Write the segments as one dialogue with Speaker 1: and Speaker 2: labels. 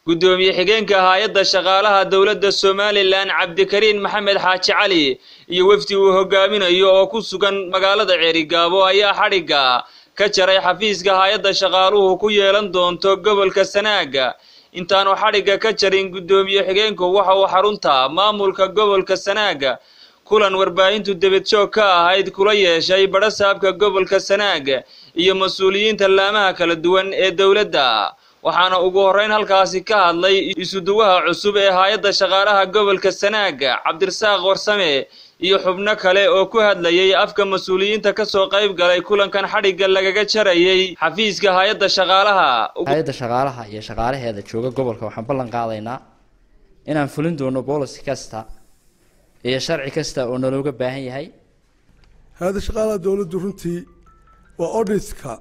Speaker 1: guddoomiye xigeenka hay-adda shaqaalaha dowladda somalilan cabdikariin maxamed xaaji cali iyo wefdi uu hogaaminayo oo ku sugan magaalada ceerigaabo ayaa xadhigga ka jaray xafiiska hay-adda shaqaaluhu ku yeelan doonto gobolka sanaaga intaanu xadhigga ka jarin guddoomiye xigeenku waxa uu xarunta maamulka gobolka sanaaga kulan warbaahintu debadjoog ka ahayd kula yeeshay badhasaabka gobolka sanaaga iyo mas-uuliyiinta laamaha kala duwan ee dowladda waxaana ugu horreyn halkaasi ka hadlay isuduwaha cusub ee hay-adda shaqaalaha gobolka sanaaga cabdirasaaq warsame iyo xubno kale oo ku hadlayay afka mas-uuliyiinta ka soo qayb galay kulankan xadhigga lagaga jarayay xafiiska hay-adda shaqaalaha
Speaker 2: hay-adda shaqaalaha iyo shaqaalaheeda jooga gobolka waxaan ballan qaadaynaa inaan fulin doono boolicy kasta iyo sharci kasta oo nalooga baahan yahay
Speaker 3: hay-adda shaqaalaha dowladdu runtii waa auditka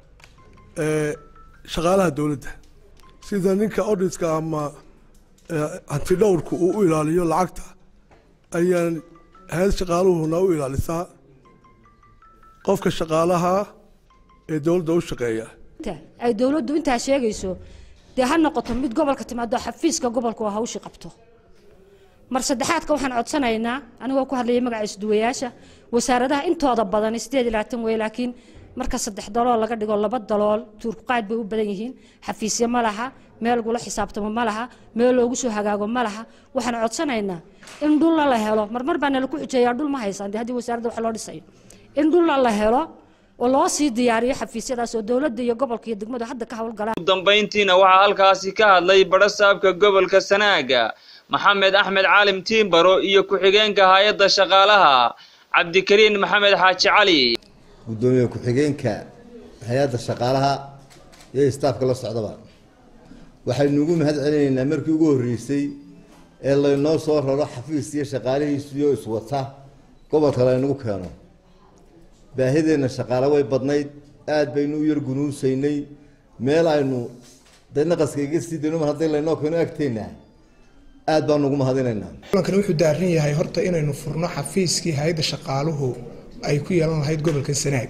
Speaker 3: shaqaalaha dowladda sida ninka auditka ama hantidhowrku uu u ilaaliyo lacagta ayaan hay-ad shaqaaluhuna u ilaalisaa qofka shaqaalaha ee dowladda u shaqeeya
Speaker 4: ay dowladdu intaa sheegayso dee ha noqoto mid gobolka timaado xafiiska gobolka oo hawshii qabto mar saddexaadka waxaan codsanaynaa anigoo ku hadlayay magaca isduwayaasha wasaaradaha intooda badan sideed iyo labaatan wey laakiin marka saddex dalool laga dhigo laba dalool tuurkuqaad bay u badan yihiin xafiisyo ma laha meel lagula xisaabtamo ma laha meel loogu soo hagaago ma laha waxaan codsanaynaa in dhulla la helo marmar baa nala ku xujeeyaa dhul ma haysaan dee haddii wasaaradda wax loo dhisayo in dhulla la helo oo loo sii diyaariyo xafiisyadaas oo dowladda iyo gobolka iyo degmadu hadda ka howlgalaan
Speaker 1: ugu dambayntiina waxaa halkaasi ka hadlay badhasaabka gobolka sanaaga maxamed axmed caalim tiimbaro iyo ku-xigeenka hay-adda shaqaalaha cabdikariin maxamed xaaji cali
Speaker 5: guddoomiye ku-xigeenka hay-adda shaqaalaha iyo istaafka la socdaba waxaynu ugu mahad celinaynaa markii ugu horreysay ee laynoo soo raro xafiis iyo shaqaalihiisiyo iswata gobolka laynagu keeno baahideenna shaqaale way badnayd aada baynu u yar gunuusaynay meel aynu de naqaska iga sii dayno mar hadday laynoo keeno agteenna aada baanu ugu mahadinaynaa
Speaker 6: kulankani wuxuu daaran yahay horta inaynu furno xafiiskii hay-adda shaqaaluhu ay ku yeelan lahayd gobolka sanaag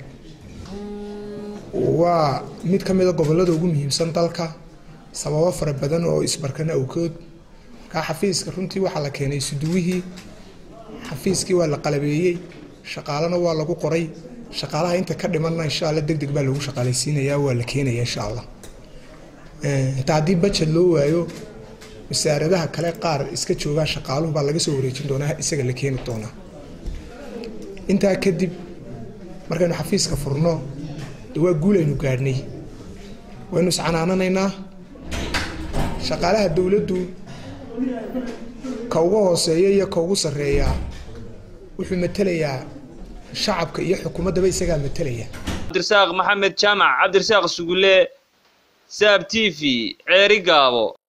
Speaker 6: waa mid ka mida gobolada ugu muhiimsan dalka sababo fara badan oo isbarkana awkood markaa xafiiska runtii waxaa la keenay isuduwihii xafiiskii waa la qalabeeyey shaqaalena waa lagu qoray shaqaalaha inta ka dhimanna insha alla deg deg baa lagu shaqaalaysiinayaa waa la keenaya insha allah xitaa haddii bajet loo waayo wasaaradaha kale qaar iska joogaa shaqaaluhu baa laga soo wareejin doonaa isaga la keeni doonaa intaa kadib markaynu xafiiska furno de waa guul aynu gaadhnay waynu iscanaananaynaa shaqaalaha dowladdu ka uga hooseeya iyo ka ugu sarreeyaa wuxuu matelayaa shacabka iyo xukuumaddaba isagaa matelaya
Speaker 1: cabdirasaaq maxamed jaamac cabdirasaaq sugulle saab t v ceeri gaabo